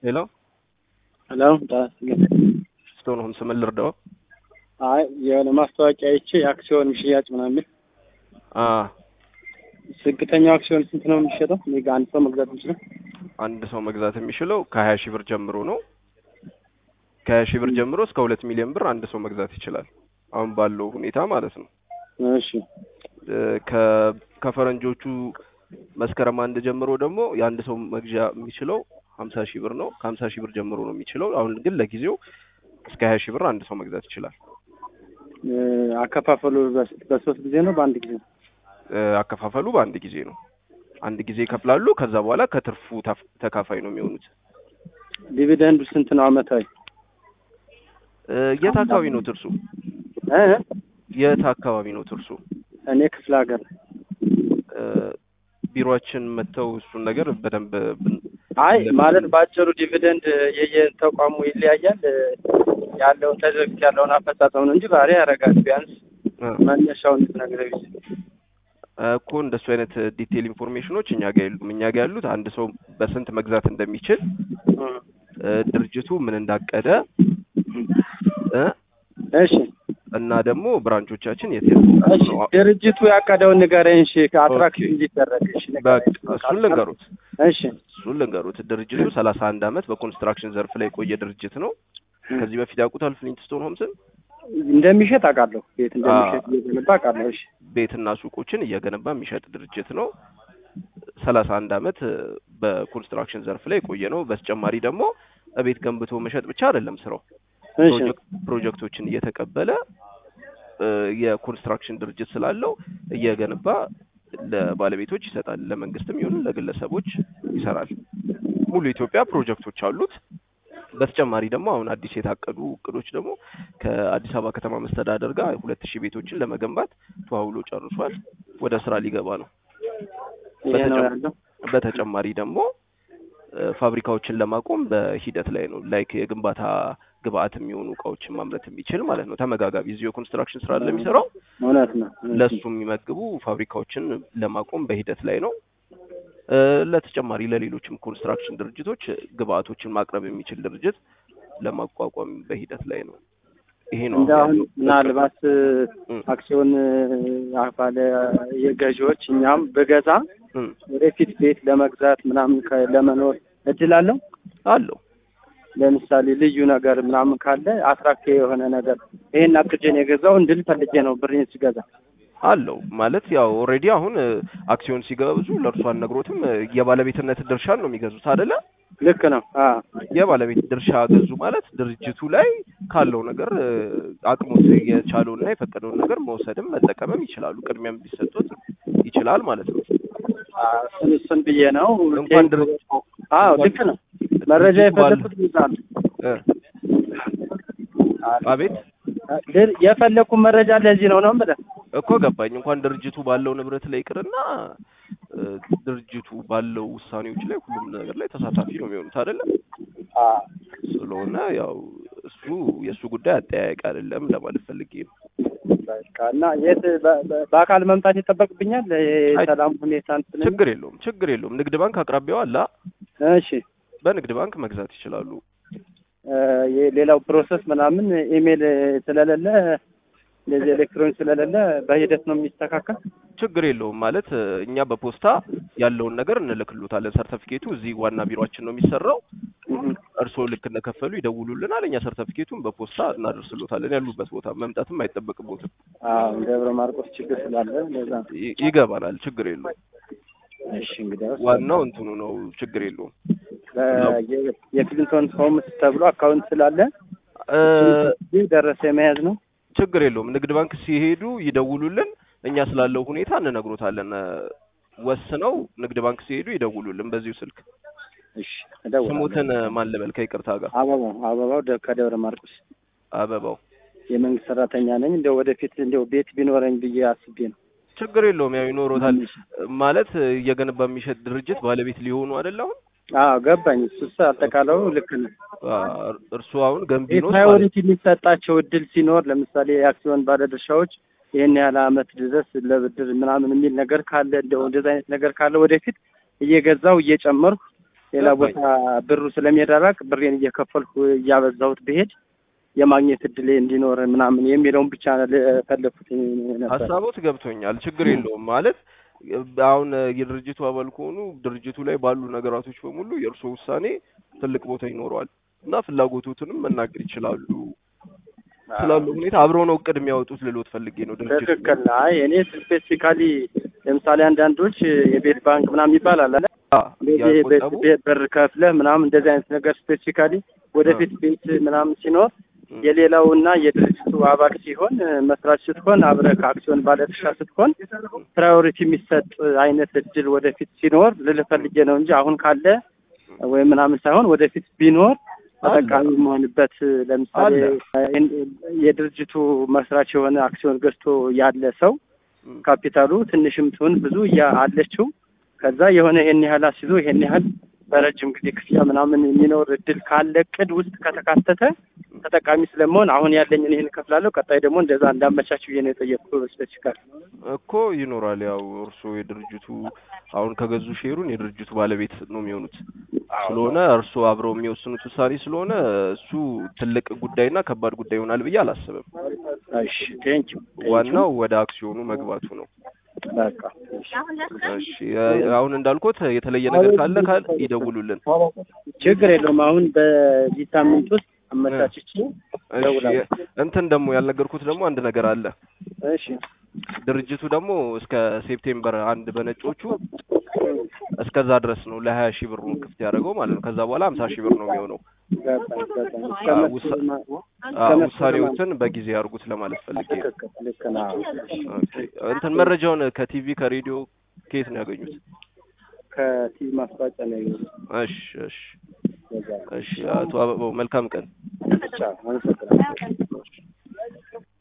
ሄሎ ሄሎ ስቶን ሆምስ ምን ልርዳው? አይ የሆነ ማስታወቂያ አይቼ የአክሲዮን ሽያጭ ምናምን የሚል አ ዝቅተኛው አክሲዮን ስንት ነው የሚሸጠው? እኔ ጋር አንድ ሰው መግዛት የሚችለው አንድ ሰው መግዛት የሚችለው ከሀያ ሺህ ብር ጀምሮ ነው። ከሀያ ሺህ ብር ጀምሮ እስከ ሁለት ሚሊዮን ብር አንድ ሰው መግዛት ይችላል። አሁን ባለው ሁኔታ ማለት ነው። እሺ እ ከ ከፈረንጆቹ መስከረም አንድ ጀምሮ ደግሞ የአንድ ሰው መግዣ የሚችለው ሀምሳ ሺህ ብር ነው። ከሀምሳ ሺህ ብር ጀምሮ ነው የሚችለው። አሁን ግን ለጊዜው እስከ ሀያ ሺህ ብር አንድ ሰው መግዛት ይችላል። እ አከፋፈሉ በስ- በሶስት ጊዜ ነው በአንድ ጊዜ ነው? እ አከፋፈሉ በአንድ ጊዜ ነው። አንድ ጊዜ ይከፍላሉ። ከዛ በኋላ ከትርፉ ታፍ- ተካፋይ ነው የሚሆኑት። ዲቪደንዱ ስንት ነው አመታዊ? እ የት አካባቢ ነው ትርሱ? እ የት አካባቢ ነው ትርሱ? እኔ ክፍለ ሀገር እ ቢሮአችን መጥተው እሱን ነገር በደንብ ብን- አይ ማለት በአጭሩ ዲቪደንድ የየተቋሙ ይለያያል እ ያለውን ከዚህ በፊት ያለውን አፈጻጸም ነው እንጂ ባህሪ ያደርጋል። ቢያንስ እ መነሻውን ልትነግረኝ ይችላል። እኮ እንደሱ አይነት ዲቴይል ኢንፎርሜሽኖች እኛ ጋር የሉም። እኛ ጋር ያሉት አንድ ሰው በስንት መግዛት እንደሚችል እ እ ድርጅቱ ምን እንዳቀደ እ እሺ እና ደግሞ ብራንቾቻችን የት የት እሺ ነው። ድርጅቱ ያቀደውን ንገረኝ። እሺ ከአትራክቲቭ እንዲደረግ እሺ በቃ ንገረኝ። እሱን ልንገሩት እሺ እሱን ልንገሩት። ድርጅቱ ሰላሳ አንድ አመት በኮንስትራክሽን ዘርፍ ላይ የቆየ ድርጅት ነው። ከዚህ በፊት ያውቁታል ፍሊንትስቶን ሆምስን? እንደሚሸጥ አውቃለሁ። ቤት እንደሚሸጥ እየገነባ አውቃለሁ። እሺ ቤትና ሱቆችን እየገነባ የሚሸጥ ድርጅት ነው። ሰላሳ አንድ አመት እ በኮንስትራክሽን ዘርፍ ላይ የቆየ ነው። በተጨማሪ ደግሞ ቤት ገንብቶ መሸጥ ብቻ አይደለም ስራው እሺ ፕሮጀክት ፕሮጀክቶችን እየተቀበለ እ የኮንስትራክሽን ድርጅት ስላለው እየገነባ ለባለቤቶች ይሰጣል። ለመንግስትም ይሁን ለግለሰቦች ይሰራል። ሙሉ ኢትዮጵያ ፕሮጀክቶች አሉት። በተጨማሪ ደግሞ አሁን አዲስ የታቀዱ እቅዶች ደግሞ ከአዲስ አበባ ከተማ መስተዳደር ጋር ሁለት ሺህ ቤቶችን ለመገንባት ተዋውሎ ጨርሷል። ወደ ስራ ሊገባ ነው። ይሄ ነው በተጨማ- ያለው። በተጨማሪ ደግሞ እ ፋብሪካዎችን ለማቆም በሂደት ላይ ነው። ላይክ የግንባታ ግብአት የሚሆኑ እቃዎችን ማምረት የሚችል ማለት ነው። ተመጋጋቢ እዚሁ የኮንስትራክሽን ስራ ለሚሰራው እውነት ነው። ለሱ የሚመግቡ ፋብሪካዎችን ለማቆም በሂደት ላይ ነው። እ ለተጨማሪ ለሌሎችም ኮንስትራክሽን ድርጅቶች ግብአቶችን ማቅረብ የሚችል ድርጅት ለማቋቋም በሂደት ላይ ነው። ይሄ ነው እንደ አሁን ያለው። ምናልባት እም፣ አክሲዮን አ- ባለ የገዢዎች እኛም ብገዛ እም፣ ወደፊት ቤት ለመግዛት ምናምን ከ- ለመኖር እድል አለው። አለው ለምሳሌ ልዩ ነገር ምናምን ካለ አትራክቲቭ የሆነ ነገር ይሄን አቅጄን የገዛው እንድል ፈልጌ ነው ብሬን ሲገዛ። አለው ማለት ያው ኦልሬዲ አሁን እ አክሲዮን ሲገዙ ለእርሱ አልነግሮትም እ የባለቤትነት ድርሻን ነው የሚገዙት አይደለ? ልክ ነው። አ የባለቤት ድርሻ ገዙ ማለት ድርጅቱ ላይ ካለው ነገር እ አቅሙት የቻለውንና የፈቀደውን ነገር መውሰድም መጠቀምም ይችላሉ። ቅድሚያም ሊሰጡት ይችላል ማለት ነው። አ፣ እሱን እሱን ብዬ ነው እንኳን ድርጅ አዎ ልክ ነው። መረጃ ድርጅቱ ባለ- የፈለኩት ይዛል እ አቤት የፈለኩት መረጃ ለዚህ ነው ነው የምልህ። እኮ ገባኝ። እንኳን ድርጅቱ ባለው ንብረት ላይ ይቅርና እ ድርጅቱ ባለው ውሳኔዎች ላይ ሁሉም ነገር ላይ ተሳታፊ ነው የሚሆኑት አይደለም። አ ስለሆነ ያው እሱ የእሱ ጉዳይ አጠያያቂ አይደለም ለማለት ፈልጌ ነው። በቃ እና የት በ- በ- በአካል መምጣት ይጠበቅብኛል? አይ- የሰላም ሁኔታ እንትን ችግር የለውም፣ ችግር የለውም። ንግድ ባንክ አቅራቢያው አለ። እሺ በንግድ ባንክ መግዛት ይችላሉ። እ የሌላው ፕሮሰስ ምናምን ኢሜል ስለሌለ እንደዚህ ኤሌክትሮኒክ ስለሌለ በሂደት ነው የሚስተካከል። ችግር የለውም ማለት እ እኛ በፖስታ ያለውን ነገር እንልክሉታለን። ሰርተፊኬቱ እዚህ ዋና ቢሮአችን ነው የሚሰራው። እርስዎ ልክ እንደከፈሉ ይደውሉልናል። እኛ ሰርተፊኬቱን በፖስታ እናደርስሎታለን። ያሉበት ቦታ መምጣትም አይጠበቅቦትም። አዎ ደብረ ማርቆስ ችግር ስላለ ለዛ ነው። ይ- ይገባናል። ችግር የለውም። እሺ እንግዲህ ዋናው እንትኑ ነው። ችግር የለውም። የክሊንቶን ሆምስ ተብሎ አካውንት ስላለ እ ይህ ደረሰ የመያዝ ነው። ችግር የለውም። ንግድ ባንክ ሲሄዱ ይደውሉልን። እኛ ስላለው ሁኔታ እንነግሮታለን። እ ወስነው ንግድ ባንክ ሲሄዱ ይደውሉልን በዚሁ ስልክ። እሺ እደውላለሁ። ስሙትን ማን ልበል? ከይቅርታ ጋር አበባው አበባው ደ- ከደብረ ማርቆስ አበባው። የመንግስት ሰራተኛ ነኝ። እንደው ወደፊት እንደው ቤት ቢኖረኝ ብዬ አስቤ ነው። ችግር የለውም። ያው ይኖሮታል ማለት እየገነባ የሚሸጥ ድርጅት ባለቤት ሊሆኑ አይደል? አሁን አዎ ገባኝ። እሱስ አጠቃላዩ ልክ ነው። አ፣ እርሱ አሁን ገንቢ ነው ማለት ፕራዮሪቲ የሚሰጣቸው እድል ሲኖር ለምሳሌ የአክሲዮን ባለድርሻዎች ይህን ያህል አመት ድረስ ለብድር ምናምን የሚል ነገር ካለ እንደው እንደዚህ አይነት ነገር ካለ ወደፊት እየገዛው እየጨመርኩ ሌላ ገባኝ። ቦታ ብሩ ስለሚደረግ ብሬን እየከፈልኩ እያበዛሁት ብሄድ የማግኘት እድሌ እንዲኖር ምናምን የሚለውን ብቻ ለፈለኩት ነበር። ሀሳቦት ገብቶኛል። ችግር የለውም ማለት አሁን የድርጅቱ አባል ከሆኑ ድርጅቱ ላይ ባሉ ነገራቶች በሙሉ የእርስዎ ውሳኔ ትልቅ ቦታ ይኖረዋል እና ፍላጎቶትንም መናገር ይችላሉ ስላሉ ሁኔታ አብረው ነው እቅድ የሚያወጡት ልሎት ፈልጌ ነው ድርጅቱ ትክክል። አይ እኔ ስፔሲፊካሊ ለምሳሌ አንዳንዶች የቤት ባንክ ምናምን ይባላል አለ አ፣ እንደዚህ ያቆጠቡ ቤት በር ከፍለህ ምናምን እንደዚህ አይነት ነገር ስፔሲፊካሊ ወደፊት ቤት ምናምን ሲኖር የሌላው እና የድርጅቱ አባል ሲሆን መስራች ስትሆን አብረህ ከአክሲዮን ባለድርሻ ስትሆን ፕራዮሪቲ የሚሰጥ አይነት እድል ወደፊት ሲኖር ልልህ ፈልጌ ነው እንጂ አሁን ካለ ወይም ምናምን ሳይሆን ወደፊት ቢኖር ተጠቃሚ የመሆንበት ለምሳሌ የድርጅቱ መስራች የሆነ አክሲዮን ገዝቶ ያለ ሰው ም፣ ካፒታሉ ትንሽም ትሁን ብዙ እያ አለችው ከዛ የሆነ ይሄን ያህል አስይዞ ይሄን ያህል በረጅም ጊዜ ክፍያ ምናምን የሚኖር እድል ካለ እቅድ ውስጥ ከተካተተ ተጠቃሚ ስለመሆን አሁን ያለኝን ይህን እከፍላለሁ፣ ቀጣይ ደግሞ እንደዛ እንዳመቻች ብዬ ነው የጠየቅኩ። ስፔሲፊካል እኮ ይኖራል። ያው እርስዎ የድርጅቱ አሁን ከገዙ ሼሩን የድርጅቱ ባለቤት ነው የሚሆኑት ስለሆነ እርስዎ አብረው የሚወስኑት ውሳኔ ስለሆነ እሱ ትልቅ ጉዳይና ከባድ ጉዳይ ይሆናል ብዬ አላስብም። እሺ፣ ቴንኪው ዋናው ወደ አክሲዮኑ መግባቱ ነው። በቃ እሺ እ- አሁን እንዳልኩት የተለየ ነገር ካለ ካል ይደውሉልን። ችግር የለውም። አሁን በዚህ ሳምንት ውስጥ አመቻችቼ እሺ እደውላለሁ። እንትን ደግሞ ያልነገርኩት ደግሞ አንድ ነገር አለ። እሺ ድርጅቱ ደግሞ እስከ ሴፕቴምበር አንድ በነጮቹ እስከዛ ድረስ ነው ለሀያ ሺህ ብሩ ክፍት ያደረገው ማለት ነው። ከዛ በኋላ ሀምሳ ሺህ ብር ነው የሚሆነው። ገባኝ ገባኝ። እስከ አዎ፣ መስከረም- ውሳ- እስከ አዎ፣ መስከረም ውሳኔዎትን በጊዜ ያርጉት ለማለት ፈልጌ ነው። ትክክል፣ ልክ ነው። ኦኬ። እንትን መረጃውን ከቲቪ ከሬዲዮ ከየት ነው ያገኙት? ከቲቪ ማስታወቂያ ነው ያየሁት። እሺ እሺ ገዛ እሺ። አቶ አበባው መልካም ቀን። ብቻ አመሰግናለሁ።